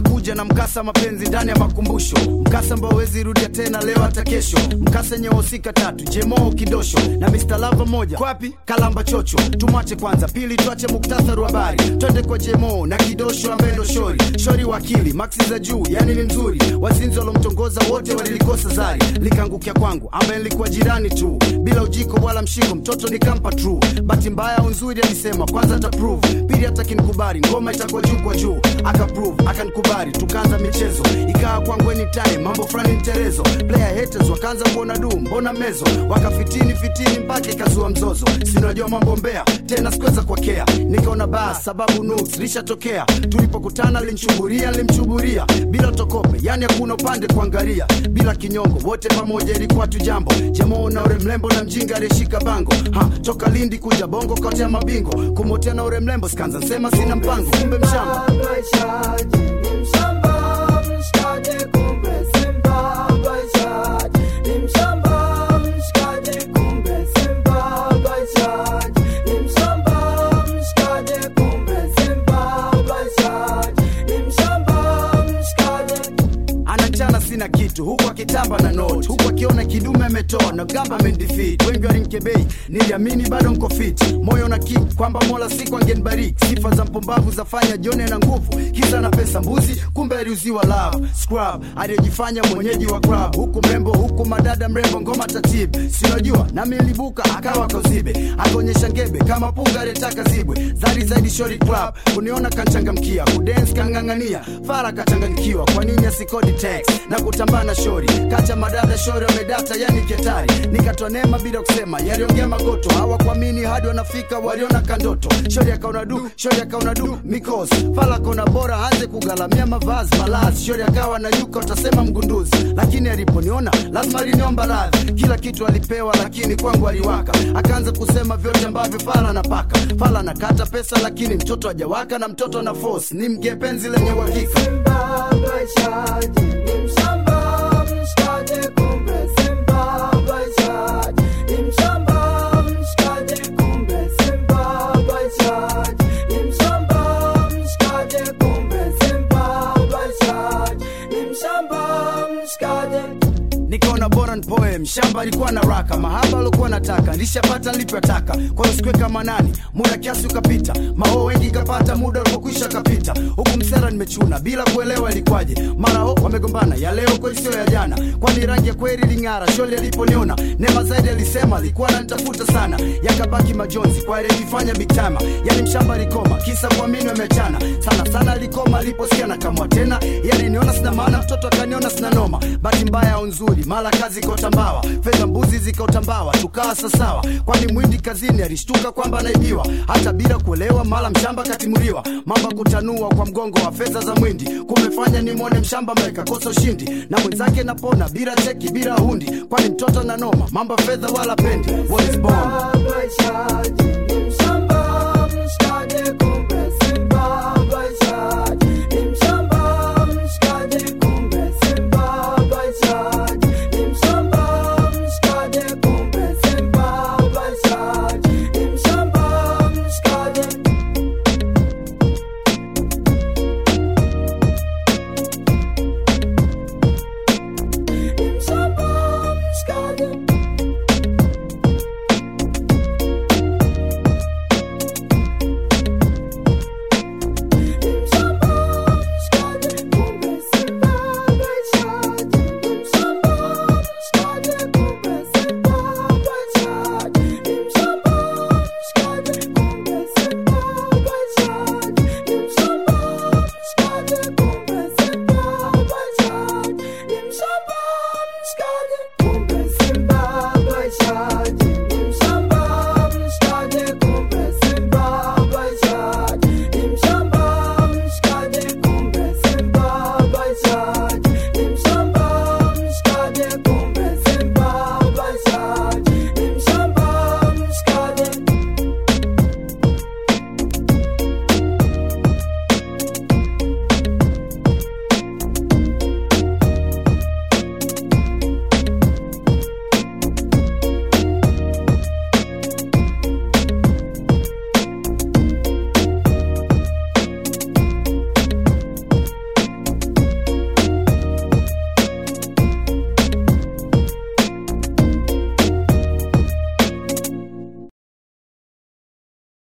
nakuja na mkasa mapenzi ndani ya makumbusho mkasa ambao wezi rudia tena leo hata kesho mkasa yenye wahusika tatu jemo kidosho na Mr. Lava moja kwapi kalamba chocho tumwache kwanza pili tuache muktasari wa habari twende kwa jemo na kidosho ambaye ndo shori shori wakili maksi za juu yani ni mzuri wazinzi walomtongoza wote walilikosa zari likaangukia kwangu ambaye nilikuwa jirani tu bila ujiko wala mshiko mtoto nikampa true bahati mbaya au nzuri alisema kwanza ata prove pili hata kinikubali ngoma itakuwa juu kwa juu akaprove akanikubali tukaanza michezo ikawa kwangu anytime mambo fulani mterezo player haters wakaanza kuona du mbona mezo wakafitini fitini mpaka ikazua mzozo sinajua mambo mbea tena sikuweza kuwakea nikaona bas sababu nuks lishatokea tulipokutana linchuburia limchuburia bila tokope yani hakuna upande kuangalia bila kinyongo wote pamoja ilikuwa tu jambo jamoo na ure mlembo na mjinga aliyeshika bango ha toka lindi kuja bongo kotea mabingo kumotea na ure mlembo skanza nsema sina mpango kumbe mshamba Baishaji ni mshamba, mshikaji kumbe Simba. Baishaji ni mshamba, mshikaji kumbe Simba. Baishaji ni mshamba, mshikaji kumbe Simba. Baishaji ni mshamba, mshikaji anachana sina kitu huku akitamba na not huku akiona kidume ametoa na gamba amendefeat wengi walimkebei niliamini bado nko fit moyo na kick kwamba mola siku angenibariki sifa za mpumbavu zafanya jone na nguvu kisa na pesa mbuzi kumbe aliuziwa love scrub aliyejifanya mwenyeji wa club huku mrembo huku madada mrembo ngoma tatib sinajua nami nilibuka akawa kauzibe akaonyesha ngebe kama punga aliyetaka zibwe zari zaidi shori club kuniona kanchangamkia kudens kang'ang'ania fara kachanganyikiwa kwa nini asikodi text na kutambaa na shori kacha madada shori wamedata yani ketari nikatoa neema bila kusema yaliongea magoto hawakuamini hadi wanafika waliona kandoto shori akaona du shori akaona du mikos fala akaona bora anze kugalamia mavazi malazi shori akawa na yuka utasema mgunduzi lakini aliponiona lazima aliniomba radhi kila kitu alipewa lakini kwangu aliwaka akaanza kusema vyote ambavyo fala napaka fala nakata pesa lakini mtoto ajawaka na mtoto na force ni mgepenzi lenye uhakika Simba. Baishaji ni mshamba, mshikaji kumbe Simba. Baishaji ni mshamba, mshikaji kumbe Simba. Baishaji ni mshamba, mshikaji kumbe Simba. Baishaji ni mshamba, mshikaji nikaona bora nipoe mshamba alikuwa na raka mahaba alikuwa nataka nilishapata nilivyotaka kwa hiyo sikuweka manani muda kiasi ukapita mao wengi ikapata muda ulipokwisha kapita huku msera nimechuna bila kuelewa ilikwaje mara ho wamegombana ya leo kweli sio ya jana kwani rangi ya kweli ling'ara sholi aliponiona nema zaidi alisema alikuwa ananitafuta sana yakabaki majonzi kwa aliyejifanya big time yani mshamba alikoma kisa kuamini wamechana sana sana alikoma aliposikia na kamwa tena yani niona sina maana mtoto akaniona sina noma bahati mbaya au nzuri mara kazi ikaotambawa fedha mbuzi zikaotambawa tukawa sasawa kwani mwindi kazini alishtuka kwamba anaibiwa hata bila kuelewa mara mshamba katimuliwa mamba kutanua kwa mgongo wa fedha za mwindi kumefanya nimwone mshamba mekakosa ushindi na mwenzake napona bila cheki bila hundi kwani mtoto na noma mamba fedha wala pendi What is born? Baishaji ni mshamba